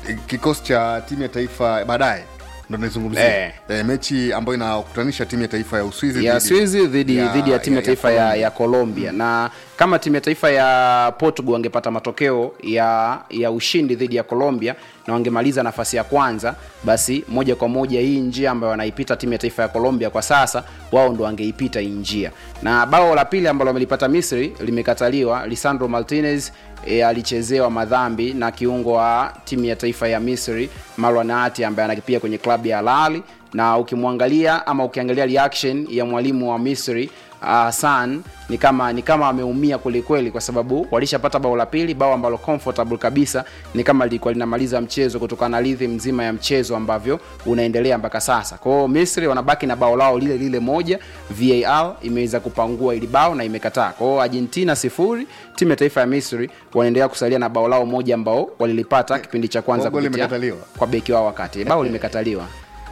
kikosi cha timu ya taifa baadaye ndo naizungumzia Eh. eh, mechi ambayo inakutanisha timu ya taifa ya Uswizi ya dhidi- Swizi dhidi dhidi ya timu ya taifa ya, ya Colombia na kama timu ya taifa ya Portugal wangepata matokeo ya ya ushindi dhidi ya Colombia na wangemaliza nafasi ya kwanza, basi moja kwa moja hii njia ambayo wanaipita timu ya taifa ya Colombia kwa sasa, wao ndo wangeipita hii njia. Na bao la pili ambalo wamelipata Misri limekataliwa. Lisandro Martinez e, alichezewa madhambi na kiungo wa timu ya taifa ya Misri Marwan Ati ambaye anakipia kwenye klabu ya Al Ahly na ukimwangalia ama ukiangalia reaction ya mwalimu wa Misri uh, Hassan ni kama ni kama ameumia kwelikweli, kwa sababu walishapata bao la pili, bao ambalo comfortable kabisa, ni kama lilikuwa linamaliza mchezo kutokana na rhythm mzima ya mchezo ambavyo unaendelea mpaka sasa. Kwa hiyo Misri wanabaki na bao lao lile lile moja, VAR imeweza kupangua ili bao na imekataa. Kwa hiyo Argentina sifuri, timu ya taifa ya Misri wanaendelea kusalia na bao lao moja ambao walilipata kipindi cha kwanza Bao kupitia limekataliwa. kwa beki wao wakati bao limekataliwa.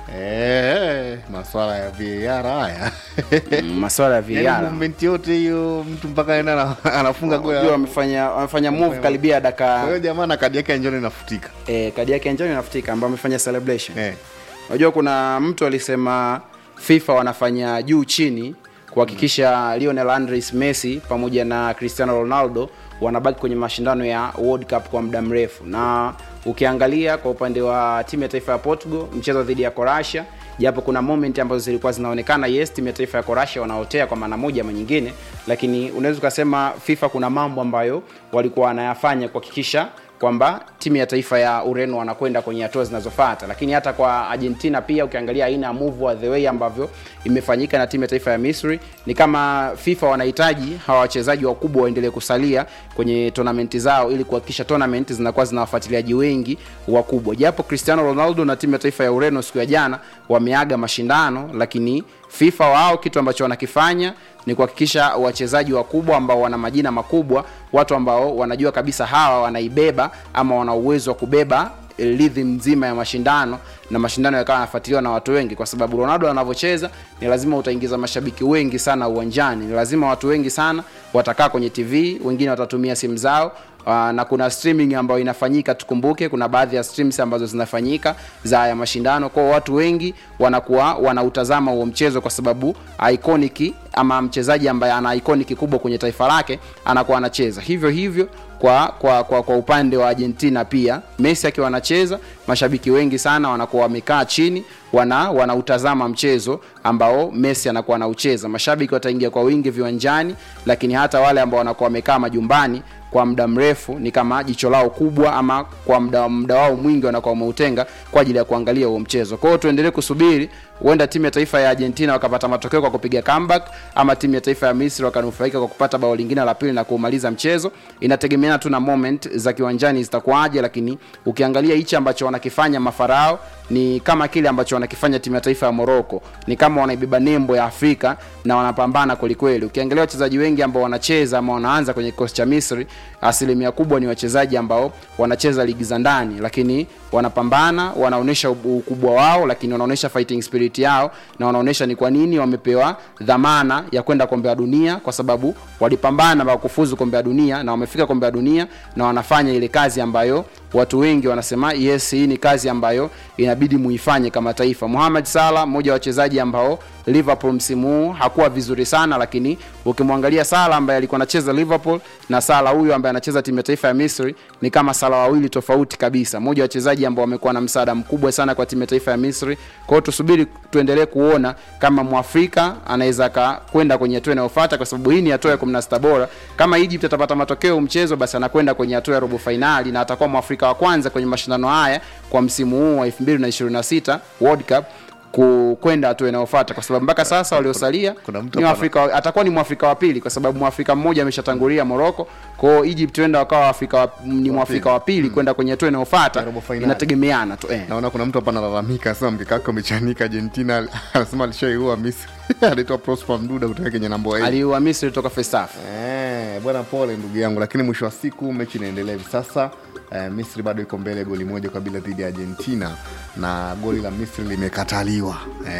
Eh, maswala ya VAR haya Mm, Maswala ya Yaani VAR movement yote hiyo mtu mpaka aenda ana- anafunga goli Unajua wamefanya wamefanya move karibia kwa dakika hiyo jamaa na kadi yake ya njano inafutika eh, kadi yake ya njano inafutika ambayo amefanya celebration. eh. Unajua kuna mtu alisema FIFA wanafanya juu chini kuhakikisha Lionel Andres Messi pamoja na Cristiano Ronaldo wanabaki kwenye mashindano ya World Cup kwa muda mrefu, na ukiangalia kwa upande wa timu ya taifa ya Portugal mchezo dhidi ya Croatia, japo kuna moment ambazo zilikuwa zinaonekana yes, timu ya taifa ya Croatia wanaotea kwa maana moja ama nyingine, lakini unaweza ukasema FIFA kuna mambo ambayo walikuwa wanayafanya kuhakikisha kwamba timu ya taifa ya Ureno wanakwenda kwenye hatua zinazofuata, lakini hata kwa Argentina pia ukiangalia aina ya move wa the way ambavyo imefanyika na timu ya taifa ya Misri, ni kama FIFA wanahitaji hawa wachezaji wakubwa waendelee kusalia kwenye tournament zao ili kuhakikisha tournament zinakuwa zina wafuatiliaji wengi wakubwa. Japo Cristiano Ronaldo na timu ya taifa ya Ureno siku ya jana wameaga mashindano, lakini FIFA wao kitu ambacho wanakifanya ni kuhakikisha wachezaji wakubwa ambao wana majina makubwa, watu ambao wanajua kabisa hawa wanaibeba ama wana uwezo wa kubeba rhythm nzima ya mashindano na mashindano yakawa yanafuatiliwa na watu wengi, kwa sababu Ronaldo anavyocheza ni lazima utaingiza mashabiki wengi sana uwanjani, ni lazima watu wengi sana watakaa kwenye TV, wengine watatumia simu zao. Uh, na kuna streaming ambayo inafanyika, tukumbuke kuna baadhi ya streams ambazo zinafanyika za ya mashindano, kwa hiyo watu wengi wanakuwa wanautazama huo mchezo kwa sababu iconic ama mchezaji ambaye ana iconic kubwa kwenye taifa lake anakuwa anacheza hivyo hivyo kwa kwa kwa, kwa upande wa Argentina pia Messi akiwa anacheza, mashabiki wengi sana wanakuwa wamekaa chini wana wanautazama mchezo ambao Messi anakuwa anaucheza. Mashabiki wataingia kwa wingi viwanjani, lakini hata wale ambao wanakuwa wamekaa majumbani kwa muda mrefu ni kama jicho lao kubwa ama kwa muda muda wao mwingi wanakuwa wameutenga kwa ajili ya kuangalia huo mchezo. Kwa hiyo tuendelee kusubiri, huenda timu ya taifa ya Argentina wakapata matokeo kwa kupiga comeback, ama timu ya taifa ya Misri wakanufaika kwa kupata bao lingine la pili na kuumaliza mchezo. Inategemeana tu na moment za kiwanjani zitakuwaje, lakini ukiangalia hichi ambacho wanakifanya mafarao ni kama kile ambacho wanakifanya timu ya taifa ya Morocco, ni kama wanaibeba nembo ya Afrika na wanapambana kwelikweli. Ukiangalia wachezaji wengi ambao wanacheza ama wanaanza kwenye kikosi cha Misri, asilimia kubwa ni wachezaji ambao wanacheza ligi za ndani, lakini wanapambana, wanaonyesha ukubwa wao, lakini wanaonyesha fighting spirit yao na wanaonyesha ni kwa nini wamepewa dhamana ya kwenda kombe la dunia, kwa sababu walipambana mpaka kufuzu kombe la dunia na wamefika kombe la dunia na wanafanya ile kazi ambayo watu wengi wanasema yes, hii ni kazi ambayo inabidi muifanye kama taifa. Mohamed Salah, mmoja wa wachezaji ambao Liverpool msimu huu hakuwa vizuri sana, lakini ukimwangalia Salah ambaye alikuwa anacheza Liverpool na Salah huyu ambaye anacheza timu ya taifa ya Misri ni kama Salah wawili tofauti kabisa. Mmoja wa wachezaji ambao wamekuwa na msaada mkubwa sana kwa timu ya taifa ya Misri. Kwa hiyo tusubiri tuendelee kuona kama Mwafrika anaweza kwenda kwenye hatua inayofuata, kwa sababu hii ni hatua ya 16 bora. Kama Egypt atapata matokeo mchezo, basi anakwenda kwenye hatua ya robo fainali na atakuwa Mwafrika wa kwanza kwenye mashindano haya kwa msimu huu wa 2026 World Cup kwenda hatua inayofuata kwa sababu mpaka sasa waliosalia kuna mtu ni hapa Afrika, atakuwa ni mwafrika wa pili kwa sababu mwafrika mmoja ameshatangulia Morocco. Kwa hiyo Egypt wenda wakawa Afrika wa, ni mwafrika wa pili kwenda kwenye hatua inayofuata, Ya robo finali. inategemeana tu eh. naona kuna mtu hapa analalamika anasema mkeka wake umechanika argentina anasema alishaiua misri anaitwa prosper mduda kutoka kenya namba eight. Aliua Misri toka first half. Eh, bwana pole ndugu yangu lakini mwisho wa siku mechi inaendelea hivi sasa eh, misri bado iko mbele goli moja kwa bila dhidi ya argentina na goli la misri limekataliwa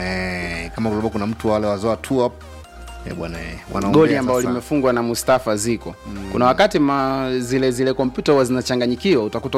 eh, kama kulikuwa kuna mtu wale wazoa tu up eh, bwana eh, wanaongea goli ambalo sasa. limefungwa na Mustafa Ziko. Kuna wakati ma, zile zile kompyuta huwa zinachanganyikiwa, utakuta